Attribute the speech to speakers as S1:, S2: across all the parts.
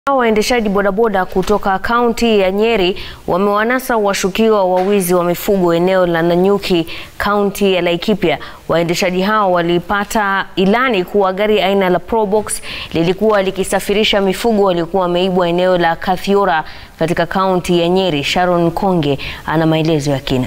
S1: Waendeshaji bodaboda kutoka kaunti ya Nyeri wamewanasa washukiwa wa wizi wa mifugo eneo la Nanyuki, kaunti ya Laikipia. Waendeshaji hao walipata ilani kuwa gari aina la Probox lilikuwa likisafirisha mifugo waliokuwa wameibwa eneo la Kathiora katika kaunti ya Nyeri. Sharon Konge ana maelezo ya kina.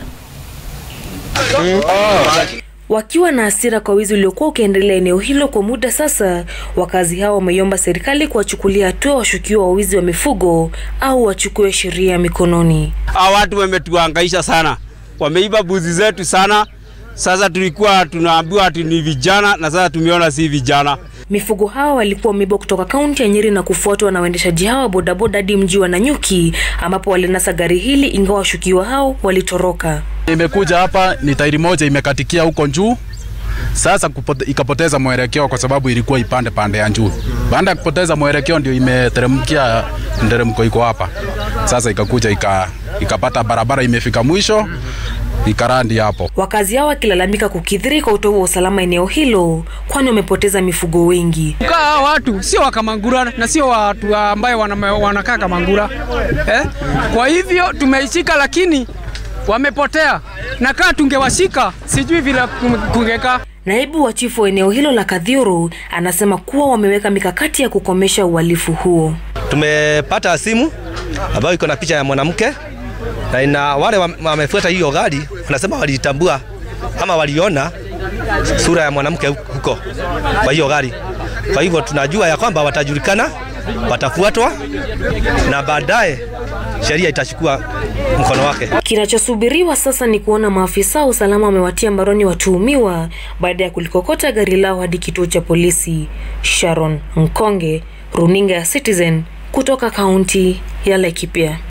S2: Wakiwa na hasira kwa wizi uliokuwa ukiendelea eneo hilo kwa muda sasa, wakazi hao wameiomba serikali kuwachukulia hatua washukiwa wa wizi wa mifugo au wachukue sheria mikononi.
S3: Hawa watu wametuhangaisha sana, wameiba buzi zetu sana. Sasa tulikuwa tunaambiwa ati ni vijana na sasa tumeona si vijana.
S2: Mifugo hao walikuwa wameibwa kutoka kaunti ya Nyeri na kufuatwa na waendeshaji hao wa bodaboda hadi mji wa Nanyuki ambapo walinasa gari hili, ingawa washukiwa hao walitoroka.
S4: Imekuja hapa ni tairi moja imekatikia huko juu, sasa kupote, ikapoteza mwelekeo kwa sababu ilikuwa ipande pande ya juu. Baada ya kupoteza mwelekeo ndio imeteremkia nderemko iko hapa sasa, ikakuja ika, ikapata barabara imefika mwisho ikarandi hapo.
S2: Wakazi hao wakilalamika kukithiri kwa utovu wa usalama eneo hilo, kwani wamepoteza mifugo wengi.
S5: Kaa watu sio wa Kamangura na sio watu ambaye wana, wanakaa Kamangura eh? Kwa hivyo tumeishika, lakini wamepotea, na kaa tungewashika sijui vile kungekaa.
S2: Naibu wa chifu wa eneo hilo la Kathiuru anasema kuwa wameweka mikakati ya kukomesha uhalifu huo.
S6: Tumepata simu ambayo iko na picha ya mwanamke na ina wale wamefuata hiyo gari wanasema walitambua ama waliona sura ya mwanamke huko kwa hiyo gari. Kwa hivyo tunajua ya kwamba watajulikana, watafuatwa na baadaye sheria itachukua mkono wake.
S2: Kinachosubiriwa sasa ni kuona maafisa wa usalama wamewatia mbaroni watuhumiwa baada ya kulikokota gari lao hadi kituo cha polisi. Sharon Mkonge, runinga ya Citizen kutoka kaunti ya Laikipia.